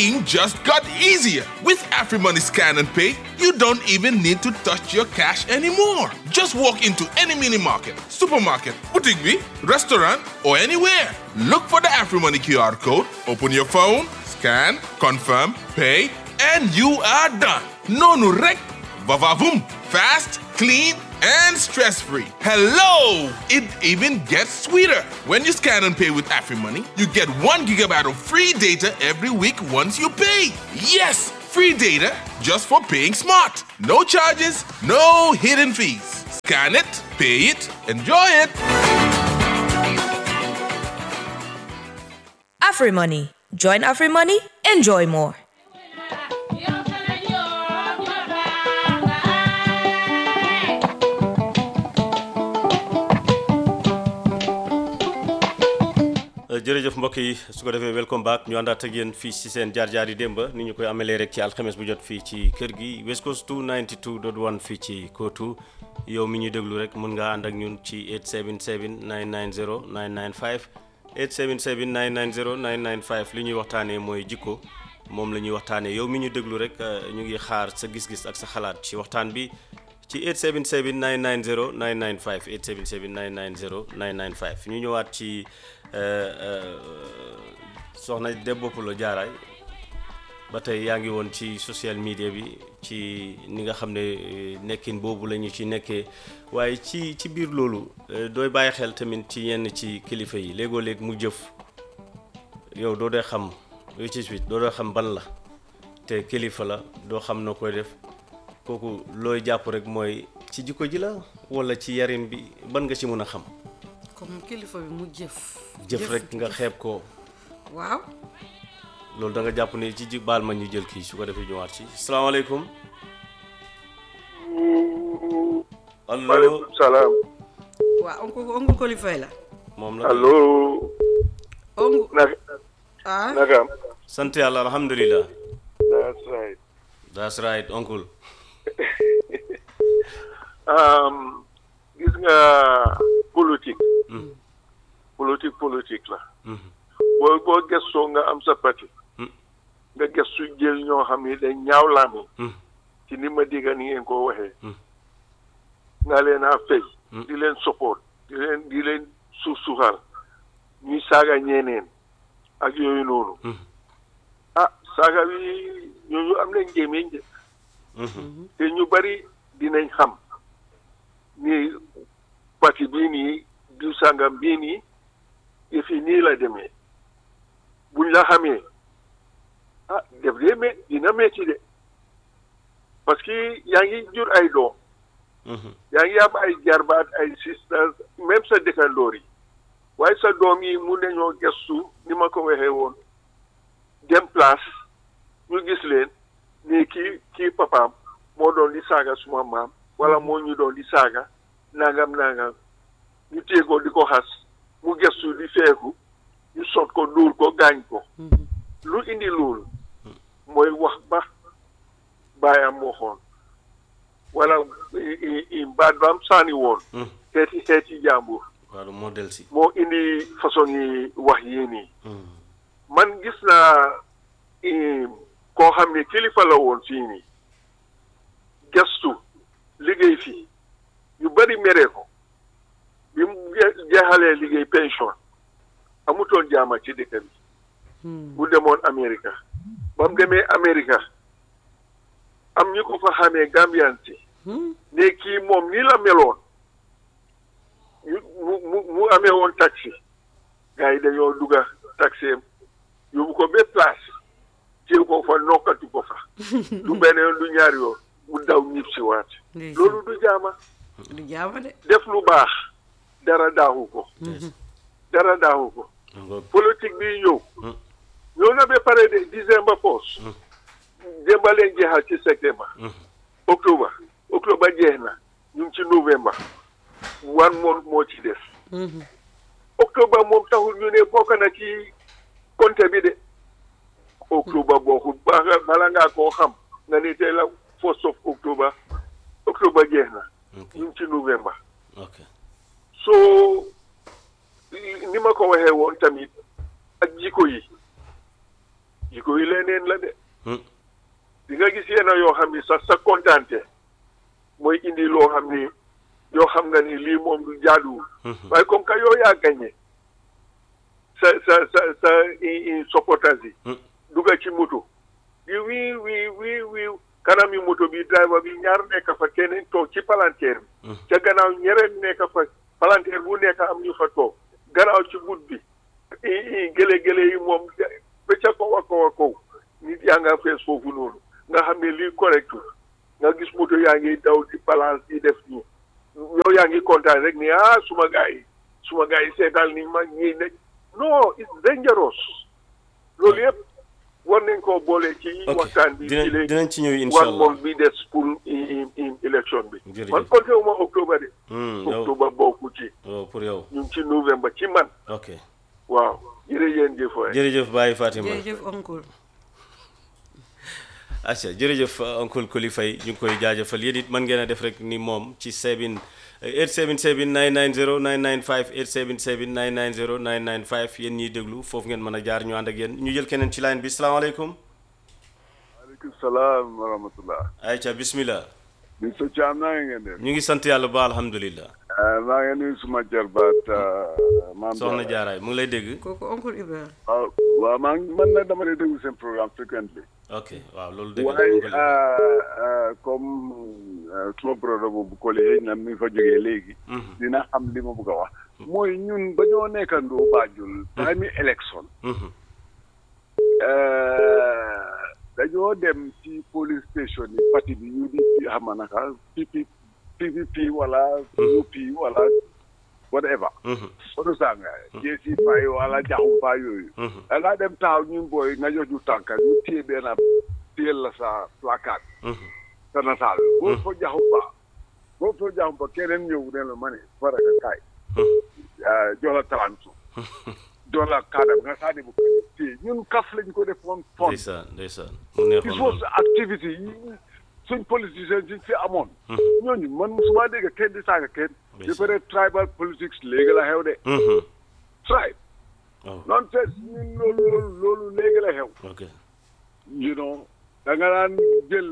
Paying just got easier. With AfriMoney Scan and Pay, you don't even need to touch your cash anymore. Just walk into any mini market, supermarket, boutique, bee, restaurant, or anywhere. Look for the AfriMoney QR code, open your phone, scan, confirm, pay, and you are done. No no rec, vavavoom, fast, clean, and stress-free. Hello! It even gets sweeter. When you scan and pay with AfriMoney, you get one gigabyte of free data every week once you pay. Yes, free data just for paying smart. No charges, no hidden fees. Scan it, pay it, enjoy it. AfriMoney. Join AfriMoney, enjoy more. jërëjëf mbokk yi su ko defee welcome back ñu àndaat ak yéen fii ci seen jaar-jaar yi démb ni ñu koy amelee rek ci alxames bu jot fii ci kër gi West Coast 292.1 fii ci Kotu yow mi ñu déglu rek mun ngaa ànd ak ñun ci 877 990 995 877 990 995 li ñuy waxtaanee mooy jikko moom la ñuy waxtaanee yow mi ñu déglu rek ñu ngi xaar sa gis-gis ak sa xalaat ci waxtaan bi ci 877 990 995 877 990 995 ñu ñëwaat ci soxna Debbo Pulo Jaaraay ba tey yaa ngi woon ci social media bi ci ni nga xam ne nekkin boobu la ñu ci nekkee waaye ci ci biir loolu dooy bàyyi xel tamit ci yenn ci kilifa yi léegoo léeg mu jëf yow doo dee xam lu ci suite doo dee xam ban la te kilifa la doo xam noo koy def kooku looy jàpp rek mooy ci jikko ji la walla ci yarin bi ban nga ci mën a xam comme kilifa bi mu jëf. jëf rek nga xeeb ko waaw. loolu da nga jàpp ne ci ji baal ma ñu jël kii su ko defee ñëwaat ci salaamaaleykum. allo maaleykum salaam. waaw oncle oncle Kolifay la. moom la allo. oncle naka ah. naka am. sant yàlla alhamdulilah. that's right. that's right oncle. Um, gis nga politique. politique politique la. boo boo gëstoo nga am sa parti. nga gëstu jël ñoo xam ni dañ ñaaw laami. ci ni ma dégg ni ngeen ko waxee. nga leen a fay. di leen support di leen di leen suuf suufal ñuy saaga ñeeneen ak yooyu noonu. ah saaga bi ñooñu am nañ gémmiñ de. te ñu bari dinañ xam ni parti bii nii diw sàngam bii nii yëf yi nii la demee buñ la xamee ah def dee me dina metti de parce que yaa ngi jur ay doom yaa ngi am ay jarbaat ay sisters même sa dëkkandoor yi waaye sa doom yi mun nañoo gestu ni ma ko waxee woon dem place ñu gis leen ni kii kii papaam moo doon di saaga suma maam wala moo ñu doon di saaga nangam nangam ñu téye ko di ko xas mu gestu di feeku ñu sot ko dóor ko gaañ ko lu indi loolu mooy wax ba baayam waxoon wala baat ba am saani woon xeeti xeeti jàmbur waaw moo del si moo indi façon yi wax yii nii man gis naa koo xam ne kilifa la woon fii nii gestu liggéey fii ñu bari meree ko bi mu jeexalee liggéey pension amutoon jaama ci dëkk bi bu demoon Amérique ba mu demee Amérique am ñu ko fa xamee Gambian si ne kii moom nii la meloon ñu mu mu mu amee woon taxi gars yi dañoo dugga taxi am yóbbu ko ba place téye ko fa nokkatu ko fa du benn yoon du ñaari yoon mu daw ñib si waat loolu du jaama du jaama de. def lu baax dara daaxu ko dara daaxu ko politique bi ñëw ñëw na ba pare de décembre poos démba leen jeexal ci septembre octobre octobre jeex na ñu ngi ci novembre one month moo ci des octobre moom taxul ñu ne bokk na ci compte bi de octobre bokkul bala bala ngaa koo xam nga ne tey la first of octobre octobre jeex na ñu ngi ci novembre ok so ni ma ko waxee woon tamit ak jikko yi jikko yi leneen la de Hmm. di nga gis yenn yoo xam ni sax sa kontaante mooy indi loo xam ni yoo xam nga ni lii moom du jaaduwul waaye comme que yow yaa gagné sa sa sa sa i- i supporters yi Hmm. dugga ci moto di wii wii wii wii kanam yi moto bi driver bi ñaar nekk fa keneen toog ci palanteer bi ca gannaaw ñeneen nekk fa palanteer bu nekk am ñu fa toog gannaaw ci but bi i i gële gële yi moom ba ca kaw a kaw a kaw nit yaa nga fees foofu noonu nga xam ne lii correctul nga gis moto yaa ngi daw di balance di def nii yow yaa ngi kontaan rek ni ah suma gars yi suma gars yi seetal ni ma ñii ne non it's dangerous loolu yëpp war nañ koo boole ci ok waxtaan bi dinañ ci léegi dinañ ci ñëw incha one allah month bi des pour i- i- i- élection bi Jërëjëf. man compté wu ma octobre de Hmm, yow octobre bokku ci oh, pour yow ñu ngi ci novembre ci man ok waaw jërëjëf jëf waay jërëjëf Baye Fatima jërëjëf oncle acca jërëjëf oncle Koli Faye ñu ngi koy jaajëfal yéen it mën ngeen a def rek ni moom ci 7 877 990 995 877 990 995 yéen ñiy déglu foofu ngeen mën a jaar ñu ànd ak yéen ñu jël keneen ci line bi salaamaaleykum maaleykum salaam wa rahmatullah ayca bismillah Mr Thiam naa ngeen def ñu ngi sant yàlla ba alhamdulillah maa ngi nuyu suma jarbaat maam soxna jaaraay mu ngi lay dégg kooku oncle Ibrahima waaw waaw maa ngi man nag dama lay déglu seen programme frequently ok waaw loolu dégg waaye nga ko comme suma brodo boobu Koli xëy na mi ngi fa jógee léegi dina xam li ma bëgg a wax mooy ñun ba ñoo nekkandoo Banjul time élection dañoo dem ci police station yi parti bi UDP xam nga naka PP PPP wala UP wala whatever oto sanga jeesi fay wala jaxum faa yooyu da ngaa dem taxaw ñun booy nga jox ñu tànka ñu téye benn téyel la sa placard sa nataal boo fa jaxum fa boo fa jaxum fa keneen ñëw ne la ma ne faraka kaay jox la talantu jox la kaadam nga sànni bu ko téye ñun kaf lañ ko def woon fon ndeysaan ndeysaan mu neexoon il faut loolu activité yi suñ politicien yi fi amoon ñooñu man musuma dégg kenn di saaga kenn di Ndeysaan. peut tribal politics léegi la xew de Mhm. tribe waaw non te ñun loolu loolu loolu léegi la xew ok you know da nga daan jël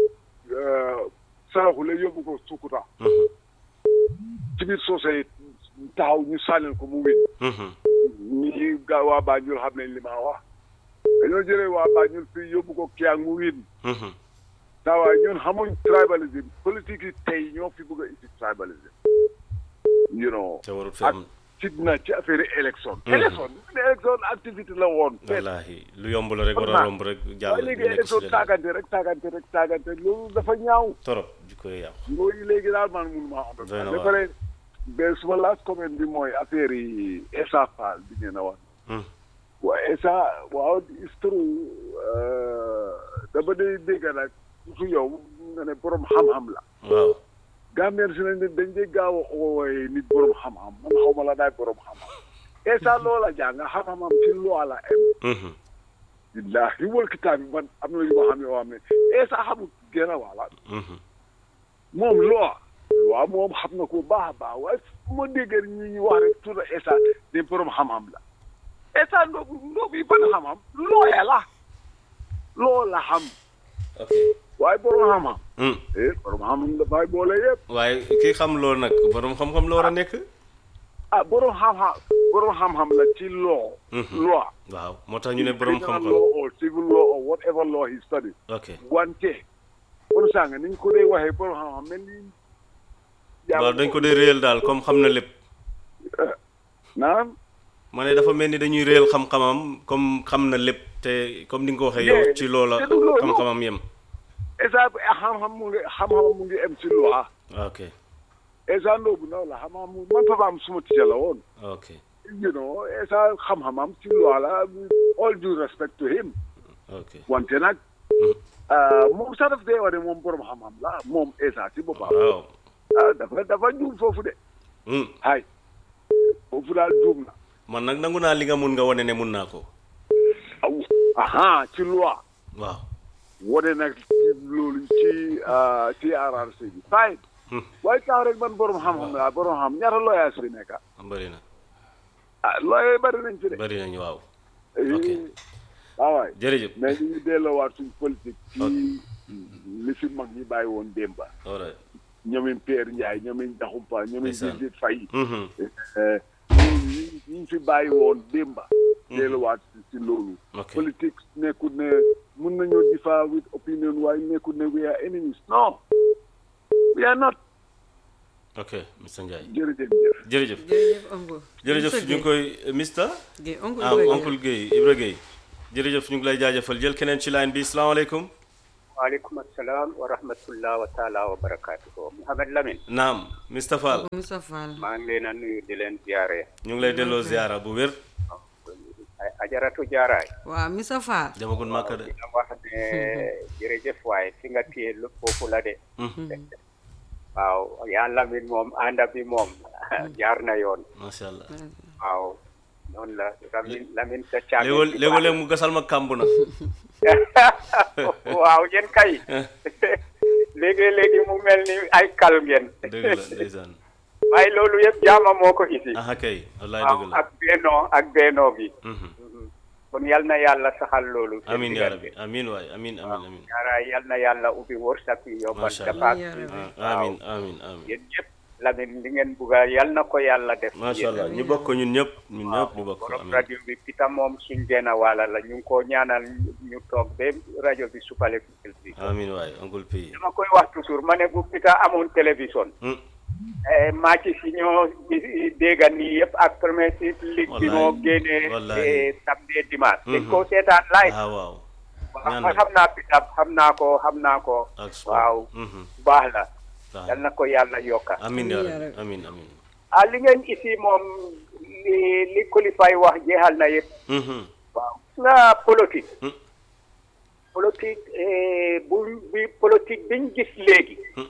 saraxule yóbbu ko Sukuta Mhm. ci biir soosey taxaw ñu sànnil ko mu win Mhm. ñi ga waa Banjul xam nañ li ma wax dañoo jëlee waa Banjul fii yóbbu ko Kiang mu win Mhm. saa waay ñun xamuñ tribalism politique yi tey ñoo fi bëgg a indi tribalism you know te warut fi ak am fitna ci affaire élection Mhm. élection élection activité la woon wallaahi lu yomb la rek war a Vraiment. romb rek jàll waaye léegi ñu nekk si élection leneen. taagante rek taagante rek taagante loolu dafa ñaaw torop ji koy yàqu loolu léegi daal man mënu maa xam Doy na ba waar. pare ba suma last comment bi mooy affaire yi Essa Faal bi ngeen a wax Mhm. waaw Essa waaw it's true euh, dama day dégg nag su yow nga ne borom xam-xam la waaw Gambien si nañ ne dañ dee gaaw a ooye nit borom xam-xam man xaw ma la daay borom xam-xam Essa loola jàng xam-xamam ci loi la em Mhm. billahi wal kitaab bi man am na yu ma xam yoo xam ne Essa xamul gën a wala Mhm. moom loi loi moom xam na ko baax a baax waaye fu ma déggee ñi ñu wax rek tuuti Essa ne borom xam-xam la Essa ndoobu ndoobu yi ban xam-xam looya la loo la xam ok waaye borom xam-xam Mhm. eh borom xam-xam dafay boole yëpp waaye kii xam loolu nag borom xam-xam la war a nekk ah borom xam-xam borom xam-xam la ci law Mhm. loi waaw moo tax ñu ne borom criminal xam-xam law or civil law or whatever law he studied ok wante kon sàng ni ñu ko dee waxee borom xam-xam mel ni waaw dañ ko dee réel daal comme xam na lépp naam ma ne dafa mel ni dañuy réel xam-xamam comme xam na lépp te comme ni nga ko waxee yow Yeah, ci loola te du loolu. xam-xamam yem esa xam-xam mu ngi xam-xam mu ngi em ci loi ok esa ndoobu ndaw la xam-xam mu man papaam suma tija la woon ok you know esa xam-xamam ci loi la all due respect to him ok wante nag ah, moom sax daf dee wane moom borom xam-xam la moom esa ci boppam waaw ah dafa dafa juum foofu de Hmm. hay foofu daal juum na man nag nangu naa li nga mun nga wane ne mun naa ko aw aha ci loi waaw wane nag ci loolu ci ah, ci RRC bi fine Hmm. waaye tax rek man borom xam-xam laa borom xam ñaata looyaas fi nekk bëri na ah looyee bari nañ fi de bëri nañu waaw Eh, ok. waaw waay jërëjëf mais ñu ngi delloowaat suñ politique ci li fi mag ñi bàyyi woon démba all right ñoomin Pierre Ndiaye ñoomin Daxumpa ñoomin Ndeysaan. Birgit Faye Mhm. ñi ñu fi bàyyi woon démba delluwaat si si loolu Ok. politique nekkul ne mun nañoo differ with opinion waaye nekkul ne we are enemies non we are not ok Mr Ndiaye jërëjëf jërëjëf jërëjëf oncle jërëjëf ñu ngi koy Mr Guèye oncle ah Guèye. oncle Guèye Ibra Guèye jërëjëf ñu ngi lay jaajëfal jël keneen ci line bi salaamaaleykum waaleykum assalam wa rahmatullah wa taala wa barakatuhu Mouhamed Lamine naam Mr Fall Moussa Fall maa ngi leen a nuyu di leen ziare ñu ngi lay delloo ziara bu wér ay ajaratu jaaraay waaw Moussa Fall demagul màkka de dina wax ne jërëjëf waaye fi nga téye lu foofu la de waaw yaa Lamine moom ànda bi moom jaar na yoon macha allah waaw noonu la Lamine Lamine sa caabi léegoo léegoo léeg mu gasal ma kàmb na waaw yéen kay léegi-léegi mu mel ni ay kal ngeen dëgg la ndeysaan waaye loolu yëpp jaama moo ko isi aha kay wallaay waaw dëgg la ak bennoo ak bennoo gi Mhm. kon yal na yàlla saxal loolu seen amin yaa diggante. rabbi amin waay amin amin amin ñaara yal na yàlla ubbi wërsëg yi yombal Masha Allah. dafaat Amiin yaa rabbi. Ah, amin amin amin yéen ñëpp Lamine li ngeen bugga yal na ko yàlla def macha allah ñu bokk ko ñun ñëpp ñun ñëpp ñu bokk ko borom amin rajo bi pita moom suñ benn wàlla la ñu ngi ko ñaanal ñu toog ba rajo bi supale fi amin waay oncle P dama koy wax toujours ma ne bu pita amoon télévision Hmm. eh, match si ñoo di- dégga nii yëpp ak premier ligue bi Wallahi, moo génnee wallahi. eh, samedi dimanche dañ Mhm. koo seetaan live ah waaw waaw ñaan xam naa pita xam naa ko xam naa ko ak sport. waaw Mhm. baax la Baax yal na ko yàlla yokka amin yaa Amiin yaa rabbi rabbi. amin amin ah li ngeen isi moom li li kulifay wax jeexal na yëpp Mhm. waaw gis nga politique Hmm. politique eh, bu bi politique biñ gis léegi Hmm.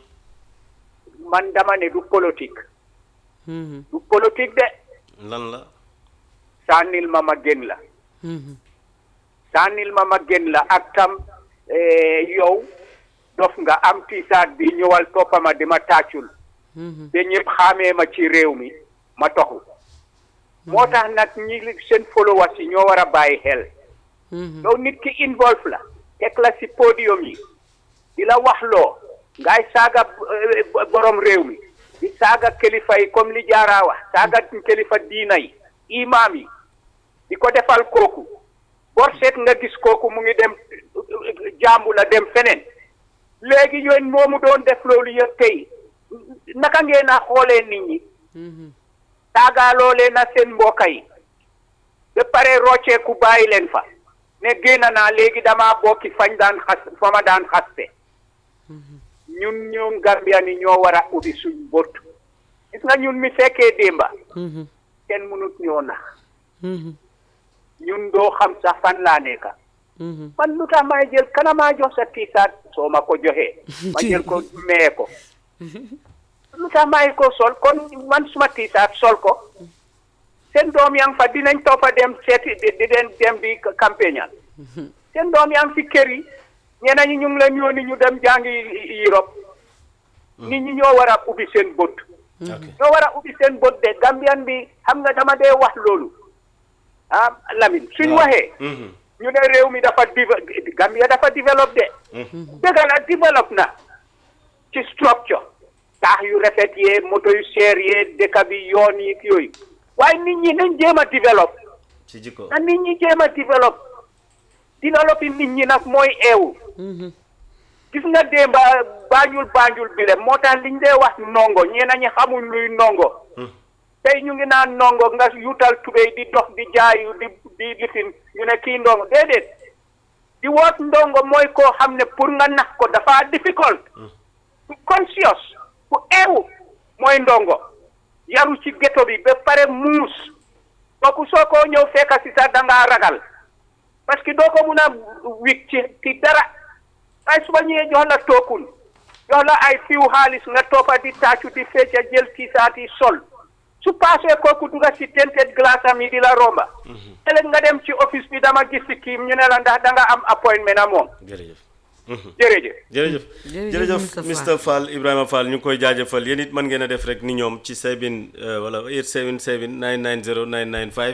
man dama ne du politique Mhm. du politique de lan la sànnil ma ma gën la Mhm. sànnil ma ma gën la ak tam eh, yow dof nga am tiisaat bi ñëwal toppama di ma tàccul Mhm. ba ñëpp xaamee ma ci réew mi ma toxu moo tax nag ñi li- seen followers yi ñoo war a bàyyi xel Mhm. yow nit ki involve la teg la si podium yi di la wax loo ngay saaga eh, borom réew mi di saaga kilifa yi comme li jaaraa wax saaga kilifa diina yi imaam yi di ko defal kooku bor seet nga gis kooku mu ngi dem jàmbu la dem feneen léegi yéen moomu doon def loolu yëpp tey naka ngeen a xoolee nit ñi Mhm. saagaaloo leen na seen mbokk yi ba pare rocceeku bàyyi leen fa ne génn naa léegi damaa bokki fañ daan xas fa ma daan xaste ñun ñun Gambia ni ñoo war a ubbi suñ bët gis nga ñun mi fekkee démba Mhm. kenn mënut ñoo nax Mhm. ñun doo xam sax fan laa nekka Mhm. man lu tax may jël kana maa jox sa tiisaat soo ma ko joxee ma jël ko mee ko lu tax may ko sol kon man suma tiisaat sol ko seen doom yaa ngi fa dinañ toppa dem seeti di di leen dem di campagnal seen doom yaa ngi fi kër yi ñeneen ñi ñu ngi leen yónni ñu dem jàngi Europe nit ñi ñoo war a ubbi seen bët ok ñoo war a ubbi seen bët de Gambian bi xam nga dama dee wax loolu ah Lamine suñ waaw. waxee Mhm. ñu ne réew mi dafa diva Gambia dafa développe de dëgg la développe na ci structure taax yu rafet yee moto yu seer yee dëkk bi yoon yi yooyu waaye nit ñi nañ jéem a développe ci jikko na nit ñi jéem a développe développe nit ñi nag mooy eewu Mhm. gis nga démba baañul baañul bi le moo tax liñ dee wax ndongo ñeena ñi xamuñ luy ndongo tey ñu ngi naan ndongo nga yuutal tubéy di dox di jaayu di di lifin ñu ne kii ndongo déedéet di woot ndongo mooy koo xam ne pour nga nax ko dafa difficult ku conscious ku eewu mooy ndongo yaru ci ghetto bi ba pare muus kooku soo ko ñëw fekka si sax da ngaa ragal parce que doo ko mun a wik ci ci dara waaye suba ñëwee jox la tookun jox la ay fiw xaalis nga toppa di tàccu di fecca jël tiisaat yi sol su paasee kooku duga si tented glace am yi di la romba ëllëg nga dem ci office bi dama gis si kii ñu ne la ndax da nga am appointment a moom jërëjëf jërëjëf jërëjëf Jërëjëf jërëjëf Mr. Mr Fall Ibrahima Fall ñu ngi koy jaajëfal yéen it mën ngeen a def rek ni ñoom ci 7 wala 877 990 995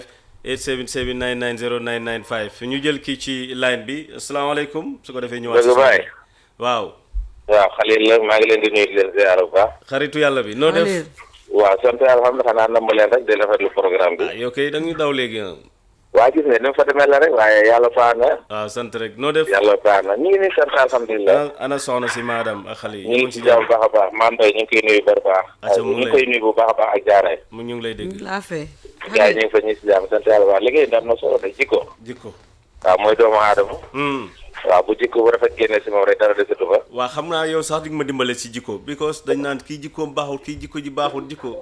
877 990 995 ñu jël kii ci line bi asalaamaaleykum su ko defee ñëwaat Dëgg baay. waaw waaw Xalil la maa ngi leen di nuyu di leen ziar bu baax. xaritu yàlla bi noo def Xalil waaw sant alhamdulilah xanaa namm leen rek di rafetlu programme ah bi. yow kay da nga ñu daw léegi ah. waa gis nga ni mu fa demee la rek waaye yàlla baax na waaw sant rek noo def yàlla baax na ñu ngi nii sant alhamdulilah. ana ana soxna si madame ak xale yi ñu ngi ci jàmm bu baax a baax maam Mbaye ñu ngi koy nuyu bu baax. Aca mu ñu ngi ngi lay- koy nuyu bu baax a baax ak jaaree. mu ñu ngi lay dégg laa fee gars yi ñu ngi fa ñu ngi si jàmm sant yàlla bu baax liggéey bi am na solo de jikko. jikko waaw mooy doomu aadama. Hmm. waaw bu jikko bu rafet génnee si moom rek dara desatu fa. waa xam naa yow sax di nga ma dimbale si jikko because dañ naan kii jikkoom baaxul kii jikko ji baaxul jikko